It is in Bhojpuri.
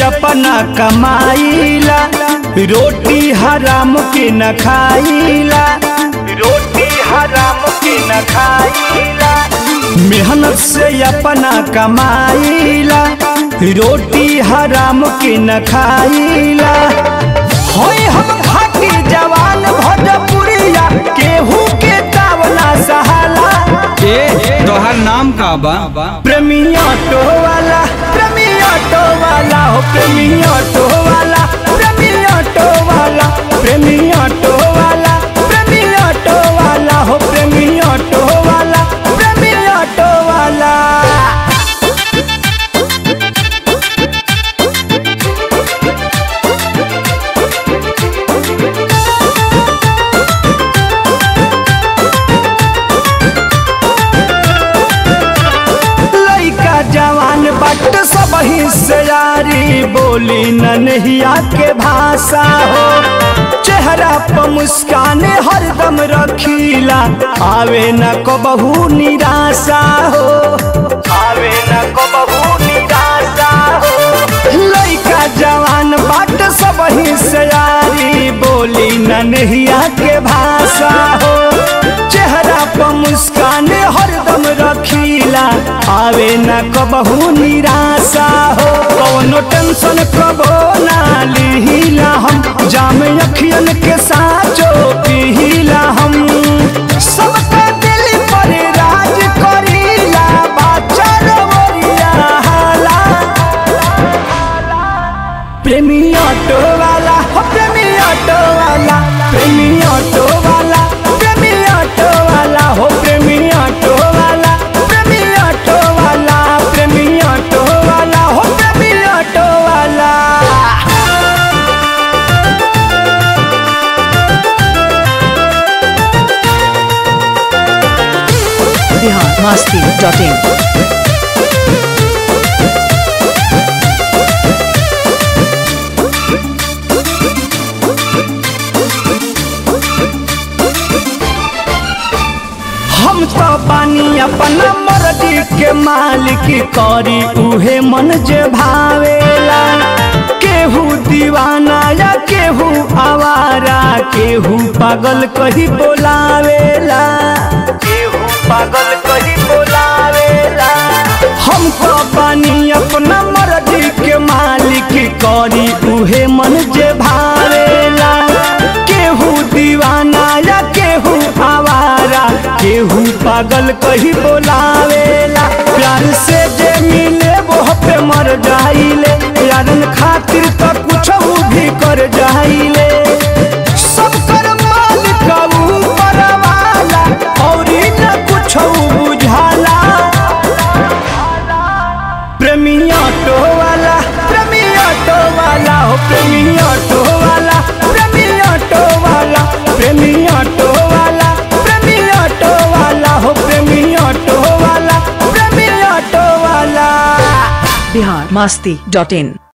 अपना कमाईला रोटी हराम के न खाईला रोटी हराम के न खाईला मेहनत से अपना कमाईला रोटी हराम के न खाईला होय हम खाटी जवान भोजपुरिया केहू के तावना सहाला ए तोहर नाम का बा प्रेमी ऑटो वाला प्रेमी ऑटो वाला हो प्रेमी ऑटो वाला प्रेमी ऑटो वाला प्रेमी ऑटो वाला प्रेमी ऑटो वाला हो प्रेमी ऑटो वाला प्रेमी ऑटो वाला लइका जवान बट सब हिस्सेदारी बोली ननहिया के भाषा हो चेहरा पर मुस्कान हरदम रखीला आवे न कबहू निराशा हो आवे न कबहू निराशा हो लइका जवान बाट सब हिस्सेदारी बोली ननहिया के भाषा हो चेहरा पर मुस्कान हरदम रखीला आवे न कबहू निराशा हो कौनो टेंशन कबो ना लिहिला हम जाम अखियन के साचो पिहिला हम सबका दिल पर राज करीला बाचा रवरिया हाला प्रेमी ऑटो वाला हो प्रेमी ऑटो वाला प्रेमी ऑटो वाला प्रेमी ऑटो वाला हो प्रेमी ऑटो वाला प्रेमी ऑटो वाला प्रेमी ऑटो वाला हो प्रेमी ऑटो वाला बिहार मस्ती डॉट इन हम तो बानी अपना मर्जी के मालिक करी उहे मन जे भावेला केहू दीवाना या केहू आवारा केहू पागल कही बोलावेला केहू पागल कही बोलावेला हम तो बानी अपना मर्जी के मालिक करी उहे मन जे भावेला केहू दीवाना या केहू आवारा केहू पागल कही बोलावेला प्यार से जे मिले वो पे मर जाइले यारन खातिर तो कुछ भी कर जाइले सब कर मालिक ऊपर वाला और न कुछ बुझाला प्रेमी ऑटो वाला प्रेमी ऑटो वाला हो प्रेमी ऑटो वाला प्रेमी ऑटो वाला प्रेमी ऑटो वाला प्रेमी ऑटो वाला हो प्रेमी ऑटो वाला प्रेमी ऑटो वाला बिहार मस्ती डॉट इन